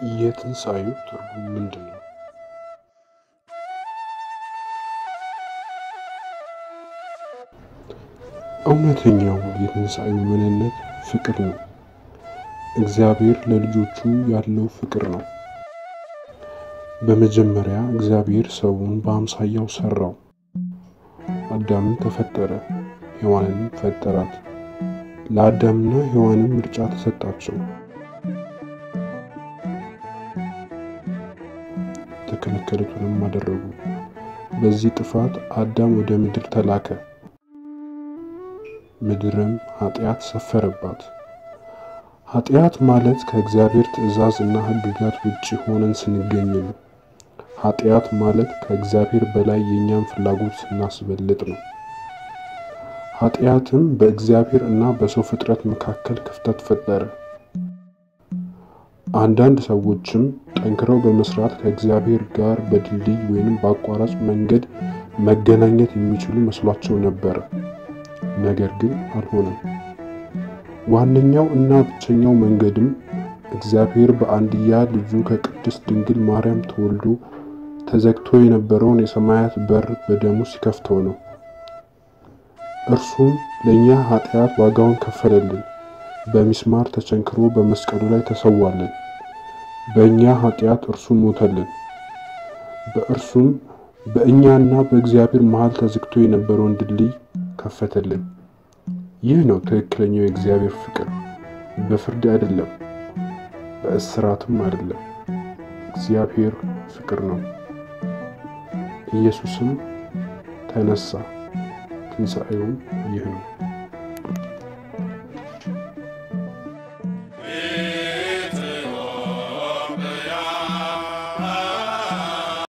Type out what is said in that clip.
የትንሣኤው ትርጉም ምንድን ነው? እውነተኛው የትንሣኤው ምንነት ፍቅር ነው። እግዚአብሔር ለልጆቹ ያለው ፍቅር ነው። በመጀመሪያ እግዚአብሔር ሰውን በአምሳያው ሰራው። አዳምን ተፈጠረ፣ ሔዋንንም ፈጠራት። ለአዳምና ሔዋንም ምርጫ ተሰጣቸው። የተከለከሉትንም አደረጉ። በዚህ ጥፋት አዳም ወደ ምድር ተላከ። ምድርም ኃጢአት ሰፈረባት። ኃጢአት ማለት ከእግዚአብሔር ትእዛዝ እና ሕግጋት ውጭ ሆነን ስንገኝ ነው። ኃጢአት ማለት ከእግዚአብሔር በላይ የእኛን ፍላጎት ስናስበልጥ ነው። ኃጢአትም በእግዚአብሔር እና በሰው ፍጥረት መካከል ክፍተት ፈጠረ። አንዳንድ ሰዎችም ጠንክረው በመስራት ከእግዚአብሔር ጋር በድልድይ ወይንም በአቋራጭ መንገድ መገናኘት የሚችሉ መስሏቸው ነበረ። ነገር ግን አልሆነም። ዋነኛው እና ብቸኛው መንገድም እግዚአብሔር በአንድያ ልጁ ከቅድስት ድንግል ማርያም ተወልዶ ተዘግቶ የነበረውን የሰማያት በር በደሙ ሲከፍተው ነው። እርሱም ለእኛ ኃጢአት ዋጋውን ከፈለልን። በሚስማር ተቸንክሮ በመስቀሉ ላይ ተሰዋልን። በእኛ ኃጢአት እርሱ ሞተልን። በእርሱም በእኛና በእግዚአብሔር መሃል ተዘግቶ የነበረውን ድልድይ ከፈተልን። ይህ ነው ትክክለኛው የእግዚአብሔር ፍቅር። በፍርድ አይደለም፣ በእስራትም አይደለም። እግዚአብሔር ፍቅር ነው። ኢየሱስም ተነሳ። ትንሣኤውም ይህ ነው።